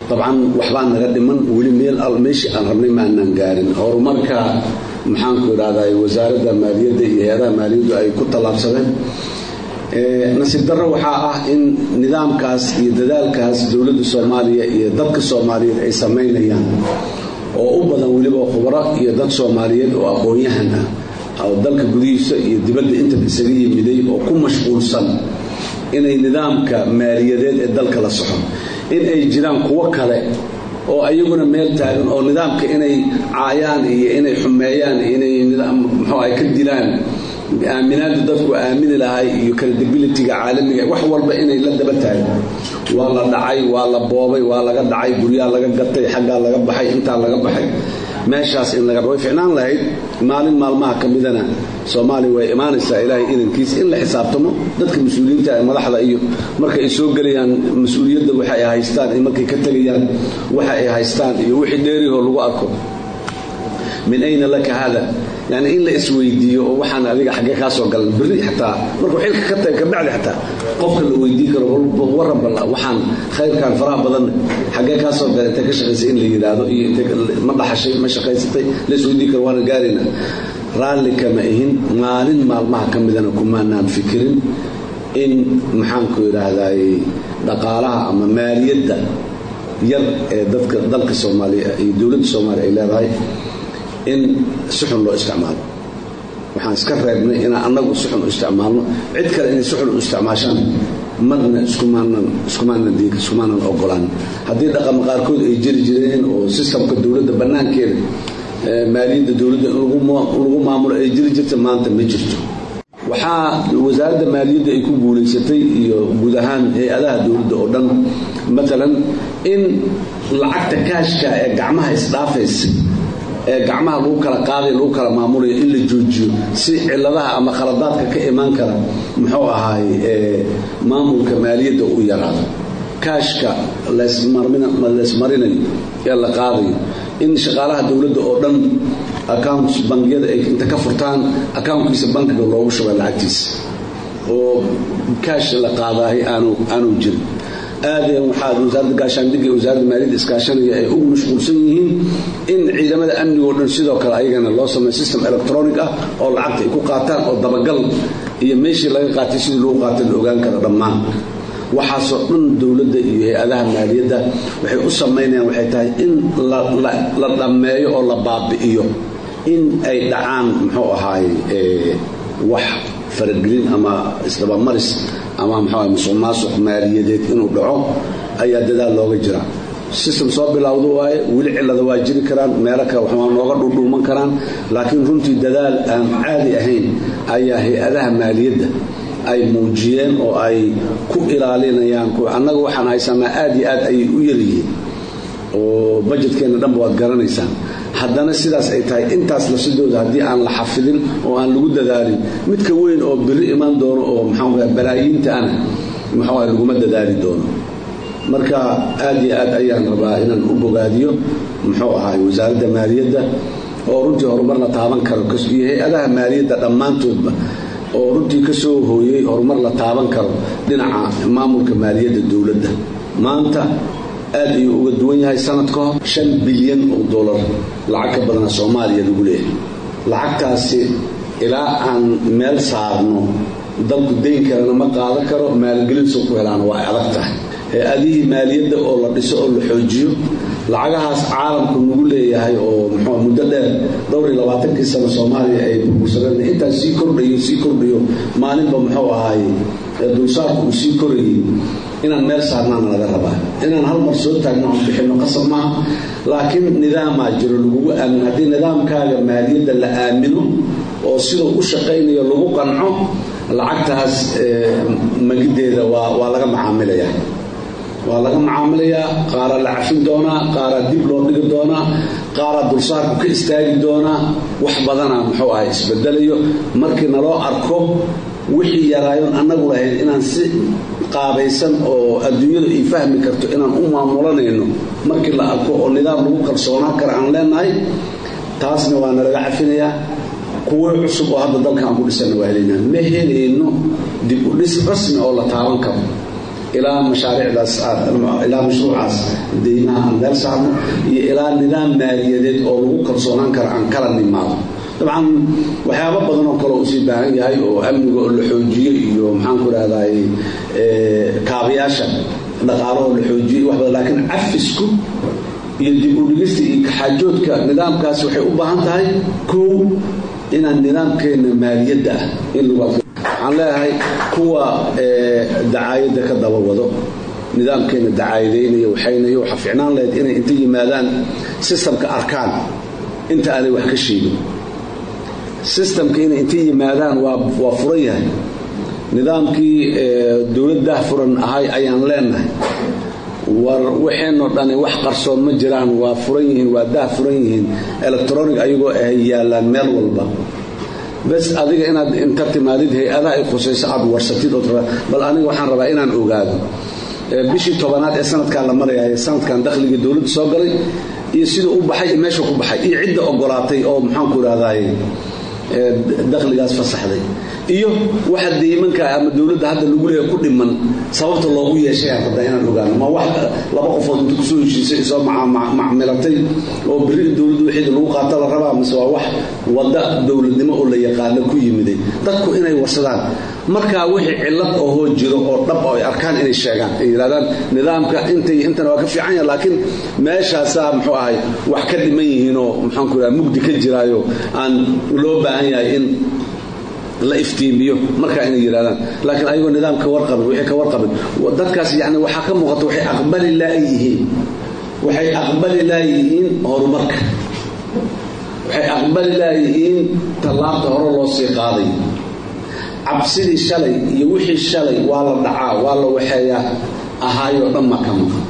dabcan waxbaa naga dhiman weli meel al meeshii aan rabnay maanaan gaarin horumarka maxaanku idhahday wasaaradda maaliyadda iyo hay-adaha maaliyaddu ay ku tallaabsadeen nasiib darro waxaa ah in nidaamkaas iyo dadaalkaas dowladda soomaaliya iyo dadka soomaaliyeed ay samaynayaan oo u badan weliba khubro iyo dad soomaaliyeed oo aqoon-yahan ah oo dalka gudihiisa iyo dibadda intaba isaga yimiday oo ku mashquulsan inay nidaamka maaliyadeed ee dalka la soxo in ay jiraan kuwo kale oo ayaguna meel taagan oo nidaamka inay caayaan iyo inay xumeeyaan inay muxuu ay ka dilaan aaminaada dadku aamini lahay iyo credibilityga caalamiga wax walba inay la daba taagan waa la dhacay waa la boobay waa laga dhacay guryaa laga gatay xaggaa laga baxay intaa laga baxay meeshaas in laga way ficnaan lahayd maalin maalmaha ka midana soomaaliya way imaanaysaa ilaahay idankiis in la xisaabtamo dadka mas-uuliyiinta ee madaxda iyo marka ay soo gelayaan mas-uuliyadda waxa ay haystaan iyo markay ka tegayaan waxa ay haystaan iyo wixii dheerihoo lagu arko min ayna laka hada yani in la isweydiiyo oo waxaan adiga xaggee kaa soo galan berri xataa markuu xilka ka taga kabacdi xataa qofka la weydiin karo waran bal waxaan khayrkan faraha badanna xaggee kaa soo gala intay ka shaqaysay in la yidhaahdo iyo intay ma dhaxashay ma shaqaysatay la isweydiin karo waana gaarayna raalli kama ihin maalin maalmaha ka midana kumaanaan fikirin in maxaanku idhaahday dhaqaalaha ama maaliyadda yar ee dadka dalka soomaaliya iyo dowladda soomaaliya ay leedahay in si xun loo isticmaalo waxaan iska reebnay inaan annagu si xun u isticmaalno cid kale inay si xun u isticmaashaan marna iskumaanan ogolaan haddii dhaqama qaarkood ay jiri jireen oo sistamka dowladda bannaankeeda maaliyadda dowladda in lagu maamulo ay jiri jirta maanta ma jirto waxaa wasaaradda maaliyadda ay ku guulaysatay iyo guud ahaan hay-adaha dowladda oo dhan maalan in lacagta kaashka ee gacmaha isdhaafaysa ee gacmaha lagu kala qaaday lagu kala maamulayo in la joojiyo si ciladaha ama khaladaadka ka imaan kara muxuu ahaay maamulka maaliyadda u yaraado kaashka leesmarinayo ee la qaadayo in shaqaalaha dowladda oo dhan accounts bangiyada ay inta ka furtaan accountkiisa bankiga loogu shubay lacagtiisa oo kaash la qaadaahay aanu jirin aadeen waxaa wasaaradda gaashaandhigga iyo wasaaradda maaliyadda iskaashanaya ay ugu mashquulsan yihiin in ciidamada amniga oo dhan sidoo kale ayagana loo sameeyo system electronic ah oo lacagta ay ku qaataan oo dabagal iyo meeshii laga qaatay sidii lagu qaatay la ogaan karo dhammaan waxaasoo dhan dowladda iyo hay-adaha maaliyadda waxay u samaynayaan waxay tahay in la dhammeeyo oo la baabi'iyo in ay dhacaan muxuu ahaaye wax faragelin ama isdabamaris ama mxuu musuq maasuq maaliyadeed inuu dhaco ayaa dadaal looga jira system soo bilowda waaye weli cilada waa jiri karaan meelo kale waxaa nooga dhuudhuuman karaan laakiin runtii dadaal aan caadi ahayn ayaa hay-adaha maaliyadda ay muujiyeen oo ay ku ilaalinayaan annaga waxaan haysanaa aad iyo aad ayay u yaryihiin oo bajetkeenna dhanba waad garanaysaan haddana sidaas ay tahay intaas lasidooda haddii aan la xafidin oo aan lagu dadaalin midka weyn oo biri imaan doono oo maxaa balaayiinta ana maxaa laguma dadaali doono marka aad iyo aad ayaan rabaa inaan u bogaadiyo muxuu ahaay wasaaradda maaliyadda oo runtii horumar la taaban karo iyo hay-adaha maaliyadda dhammaantoodba oo runtii ka soo hooyey horumar la taaban karo dhinaca maamulka maaliyadda dowladda maanta aad ayuu uga duwan yahay sanad ka hor shan bilyan oo dolar lacag ka badana soomaaliya lagu leeyahay lacagtaasi ilaa aan meel saarno dalku dayn kalena ma qaadan karo maalgelinso ku helaana waa adag tahay hay-adihii maaliyadda oo la dhiso oo la xoojiyo lacagahaas caalamku nagu leeyahay oo muxuu muddo dheer dhowr iyo labaatankii sano soomaaliya ay burbursadeen intaas sii kordhayo sii kordhayo maalinba muxuu ahaaye dulsaarku uu sii korayay inaan meel saarnaana laga rabaa inaan hal mar soo taagno aan bixinno qasab maaha laakiin nidaamaa jiro lagugu aamin haddii nidaamkaaga maaliyadda la aamino oo siduu u shaqaynayo lagu qanco lacagtaas magideeda waa laga macaamilayaa waa laga macaamilayaa qaaraa la cafin doonaa qaaraa dib loo dhigi doonaa qaaraa dulsaarku ka istaagi doonaa wax badana muxuu ahay isbedelayo markii naloo arko wixii yaraayoon annagu lahayn inaan si qaabaysan oo adduunyadu ay fahmi karto inaan u maamulanayno markii la arko oo nidaam lagu kalsoonaan kara aan leenahay taasna waa nalaga cafinayaa kuwo cusub oo hadda dalka aan ku dhisana waa helaynaa ma helayno dib u dhis rasmi oo la taaban karo ilaa mashaariicdaas ilaa mashruucaas deymaha aan meel saarno iyo ilaa nidaam maaliyadeed oo lagu kalsoonaan karo aan kala nimaado dabcan waxyaaba badan oo kale uu sii baahan yahay oo amniga oo la xoojiyo iyo maxaan ku rahday kaabayaasha dhaqaalo oo la xoojiyo wax badan laakiin cafisku iyo dib u dhigista iyo kaxaajoodka nidaamkaasi waxay u baahan tahay kow inaan nidaamkeena maaliyadda ah in lagu waxaan leeyahay kuwa dacaayadda ka daba wado nidaamkeena dacaayadaynaya waxaynayo waxa ficnaan lahayd inay inta yimaadaan sistamka arkaan inta aanay wax ka sheegin sistamka inay inta yimaadaan waa furan yahay nidaamkii dowladdah furan ahay ayaan leenahay war waxeenoo dhani wax qarsoon ma jiraan waa furan yihiin waa dah furan yihiin electronic ayagoo ah yaallaan meel walba bes adiga inaad inta timaadid hay-adaha ay khusayso aad warsatid ood bal aniga waxaan rabaa inaan ogaado bishii tobanaad ee sanadkan la maraya sanadkan dakhligii dowladda soo galay iyo siduu u baxay iyo meesha ku baxay iyo cidda ogolaatay oo maxaanku irahdaay dakhligaas fasaxday iyo waxa deymanka ama dowladda hadda lagu leeya ku dhiman sababta loogu yeeshay aan rabaa inaan ogaano ma wax laba qofood inta kusoo heshiisay soo macmilatay oo beri dowladda wixii lagu qaata la rabaa mise waa wax wadda dowladnimo oo la yaqaano ku yimiday dadku inay warsadaan markaa wixii cillad ohoo jiro oo dhab oo ay arkaan inay sheegaan ay yidhahdaan nidaamka intay intana waa ka fiican yaha laakiin meeshaasaa muxuu ahay wax ka dhiman yihiinoo maxaanku iraha mugdi ka jiraayo aan loo baahan yahay in la iftiimiyo markaa inay yidhahdaan laakiin ayagoo nidaam ka warqabin wixii ka warqabin dadkaas yani waxaa ka muuqata waxay aqbali laayihiin waxay aqbali laayihiin horumarka waxay aqbali laayihiin tallaabta hore loo sii qaaday cabsidii shalay iyo wixii shalay waa la dhacaa waa la waxeeyaa ahaayoo dhan ma ka maqan